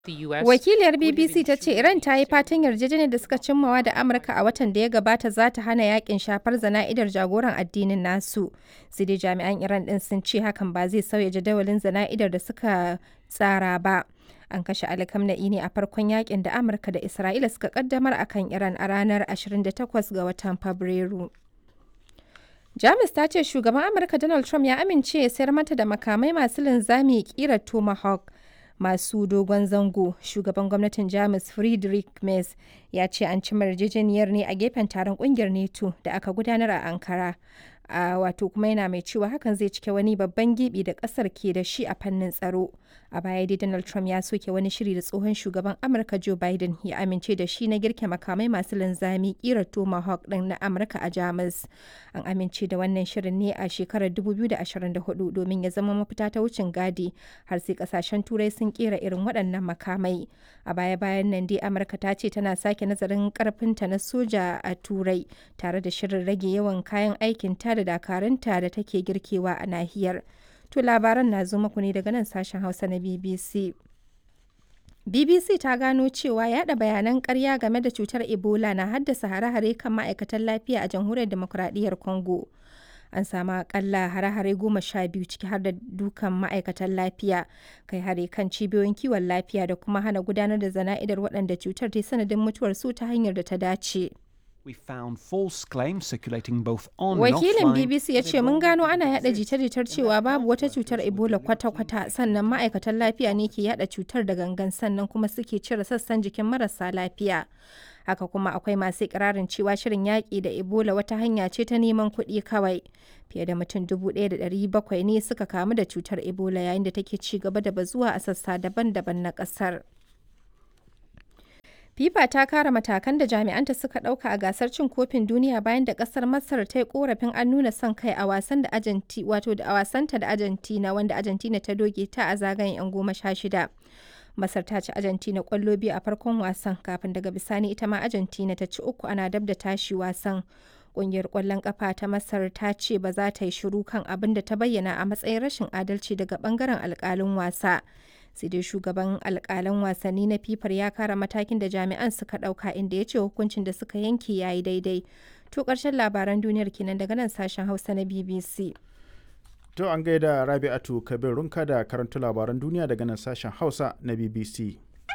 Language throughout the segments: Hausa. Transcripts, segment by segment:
the US Wakiliyar would have BBC ta ce ensured Iran ta yi fatan yarjejeniyar da suka cimmawa da Amurka a watan da ya gabata za ta hana yakin shafar zana'idar jagoran addinin nasu. Sai dai jami'an Iran din sun ce hakan ba zai sauya jadawalin zana'idar da suka tsara ba. An kashe Ali Khamenei ne a farkon yakin da Amurka da Isra'ila suka kaddamar akan Iran a ranar 28 ga watan Fabrairu. Jamus ta ce shugaban Amurka Donald Trump ya amince ya sayar mata da makamai masu linzami kirar Tomahawk masu dogon zango. Shugaban gwamnatin Jamus Friedrich Merz ya ce an ci yarjejeniyar ne a gefen taron kungiyar NATO da aka gudanar a Ankara. a wato kuma yana mai cewa hakan zai cike wani babban gibi da kasar ke da shi a fannin tsaro a baya dai donald trump ya soke wani shiri da tsohon shugaban amurka joe biden ya amince da shi na girke makamai masu linzami kirar tomahawk din na amurka a jamus an amince da wannan shirin ne a shekarar 2024 domin ya zama mafita ta wucin gadi har sai kasashen turai sun kera irin waɗannan makamai a baya bayan nan dai amurka ta ce tana sake nazarin karfinta na soja a turai tare da shirin rage yawan kayan aikin ta da dakarunta da take girkewa a nahiyar. To labaran na zo muku ne daga nan sashen Hausa na BBC. BBC ta gano cewa yada bayanan karya game da cutar Ebola na haddasa hare-hare kan ma'aikatan lafiya a jamhuriyar demokuraɗiyyar Congo. An samu akalla hare-hare goma sha biyu ciki har da dukan ma'aikatan lafiya, kai hare kan cibiyoyin kiwon lafiya da kuma hana gudanar da zana'idar waɗanda cutar ta sanadin mutuwar su ta hanyar da ta dace. We found false claims circulating both on and Wakilin offline. BBC ya ce mun gano ana yada jita-jitar cewa babu wata cutar Ebola kwata-kwata sannan ma'aikatan lafiya ne ke yada cutar da gangan sannan kuma suke cire sassan jikin marasa lafiya. Haka kuma akwai masu ikirarin cewa shirin yaƙi da Ebola wata hanya ce ta neman kuɗi kawai. Fiye da mutum 1,700 ne suka kamu da cutar Ebola yayin da take ci gaba da bazuwa a sassa daban-daban na ƙasar. FIFA ta kara matakan da jami'anta suka ɗauka a gasar cin kofin duniya bayan da ƙasar Masar ta yi korafin an nuna son kai a wasan da Argentina wato da a wasanta da Argentina wanda Argentina ta doge ta a zagayen 'yan goma sha shida. Masar ta ci Argentina ƙwallo biyu a farkon wasan kafin daga bisani ita ma Argentina ta ci uku ana dab da tashi wasan. Ƙungiyar ƙwallon ƙafa ta Masar ta ce ba za ta yi shiru kan abin da ta bayyana a matsayin rashin adalci daga ɓangaren alƙalin wasa. sai dai shugaban alkalan wasanni na fifar ya kara matakin da jami'an suka dauka inda ya ce hukuncin da suka yanke ya yi daidai to karshen labaran duniyar kenan daga nan sashen hausa na bbc To an gaida Rabi'atu Kabir Runka da karanta labaran duniya daga nan sashen Hausa na BBC.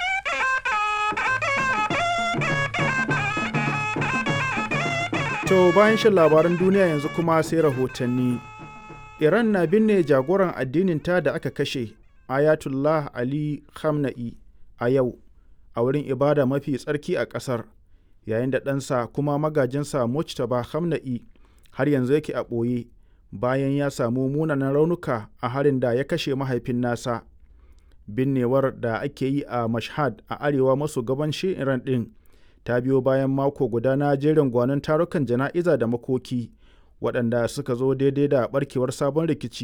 To bayan shan labaran duniya yanzu kuma sai rahotanni. Iran na binne jagoran addininta da aka kashe Ayatullah Ali Khamenei a yau a wurin ibada mafi tsarki a ƙasar yayin da ɗansa kuma magajinsa Mujtaba Khamenei har yanzu yake a ɓoye bayan ya samu munanan raunuka a harin da ya kashe mahaifin nasa. Binnewar da ake yi a Mashhad a arewa maso gabanshin Iran ɗin ta biyo bayan mako guda na jerin gwanon tarukan jana'iza da makoki waɗanda suka zo daidai da ɓarkewar sabon rikici